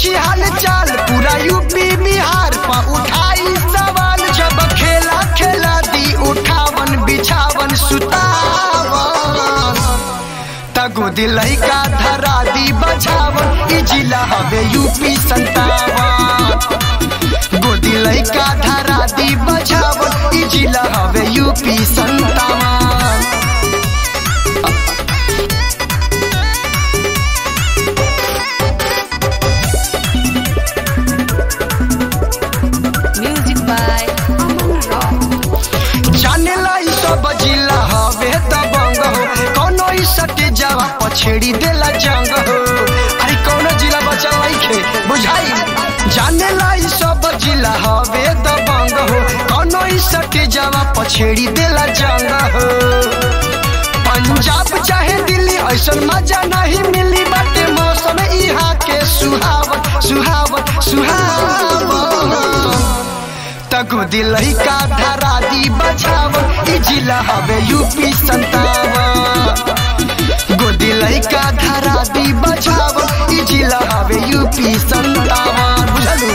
पूछी हाल चाल पूरा यूपी बिहार पा उठाई सवाल जब खेला खेला दी उठावन बिछावन सुतावन तगो दिलई का धरा दी बजावन ई जिला हवे यूपी संतावन गोदी लइका धरा दी बजावन ई जिला हवे यूपी संतावन Music by Aman Rock. जाने लाई सब जिला हवे दबंग हो कोनो ई सटे जावा पछेड़ी देला जंग हो अरे कोनो जिला बचल नइखे बुझाई जाने लाई सब जिला हवे दबंग हो कोनो ई सटे जावा पछेड़ी देला जंग हो पंजाब चाहे दिल्ली ऐसन मजा नहीं मिली बाटे मौसम इहा के सुहावन सुहावन सुहावन तगो दिलही का धरा दी बचावन ई जिला हवे यूपी संतावन गो दिलही का धरा दी बचावन ई जिला हवे यूपी संतावन बुझलू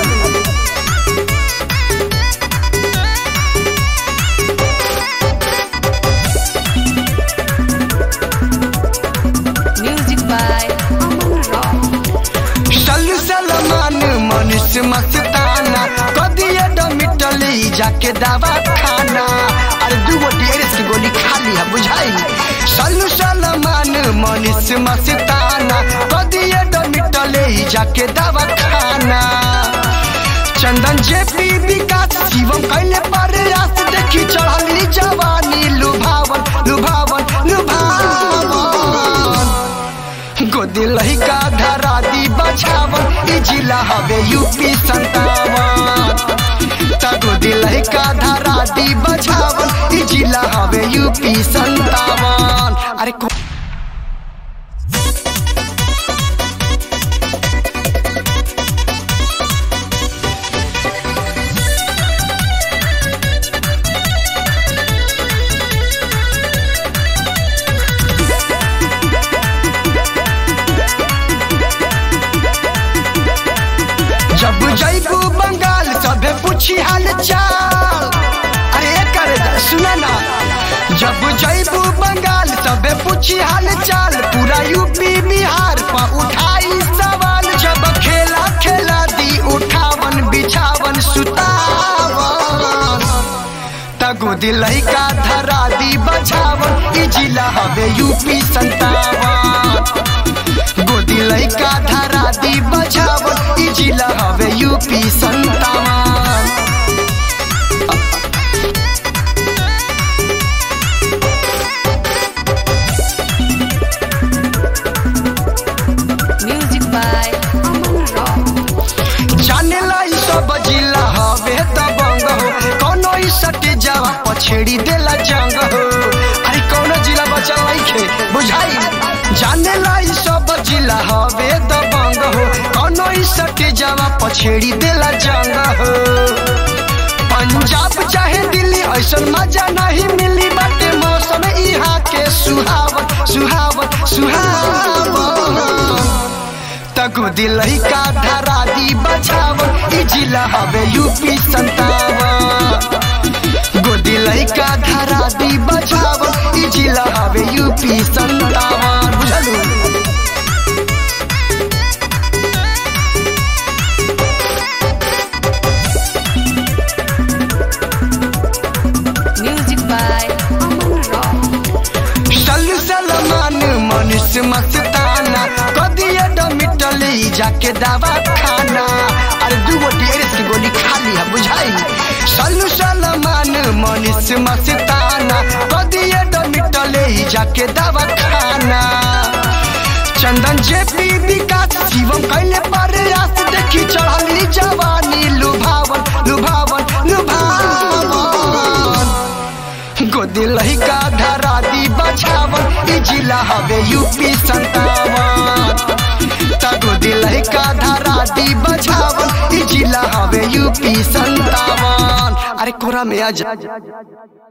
Music by Aman Rock. सल सलमान मनुष्य मस्ताना कदिए डमिटली जाके दवा खाना अरे दूगो डेरेस की गोली खा लिया बुझाई सल सलमान मनुष्य मस्ताना कदिए डमिटली जाके दवा खाना चंदन जेपी विकास शिवम कैले प्रयास देखी चढ़ली जवानी लुभावन लुभावन लुभावन गोदी लहिका धरा दी बचावन ई जिला हवे यूपी संतावन त गोदी लहिका धरा दी बचावन ई जिला हवे यूपी संतावन अरे को- जब जैबू बंगाल सबे पूछी हाल चाल अरे करे सुना ना जब जैबू बंगाल सबे पूछी हाल चाल पूरा यूपी बिहार पा उठाई सवाल जब खेला खेला दी उठावन बिछावन सुतावन तगो दिलही का धरा दी बजावन ई जिला हवे यूपी संतावन गोदी लइका धरा दी बजावन ई जिला हवे यूपी संतावन Music by Aman Rock. जाने लाई सब जिला हवे दबंग हो कोनो ई सटे जावा पछेड़ी देला जंग हो अरे कोनो जिला बचल नइखे बुझाई जाने लाई सब जिला हवे दबंग हो कोनो ई सटे जावा पछेड़ी देला जंग हो पंजाब चाहे दिल्ली ऐसन मजा नहीं मिली बाटे मौसम इहा के सुहावन सुहावन सुहावन तगो दिलही का धरा दी बचावन ई जिला हवे यूपी संतावन गो दिलही का धरा दी बचावन ई जिला हवे यूपी संतावन बुझलू Music by Aman Rock. सल सलमान मनुष्य मस्ताना कदिए डमिटली जाके दवा खाना अरे दूगो डेरेस की गोली खा लिया बुझाई सल सलमान मनुष्य मस्ताना कदिए डमिटली जाके दवा खाना चंदन जेपी विकास शिवम कैले प्रयास देखी चढ़ली जवानी लुभावन लुभावन लुभावन गोदी लहिका धरा दी बचावन ई जिला हवे यूपी संतावन त गोदी लहिका धरा दी बचावन ई जिला हवे यूपी संतावन अरे कोरा में आ जा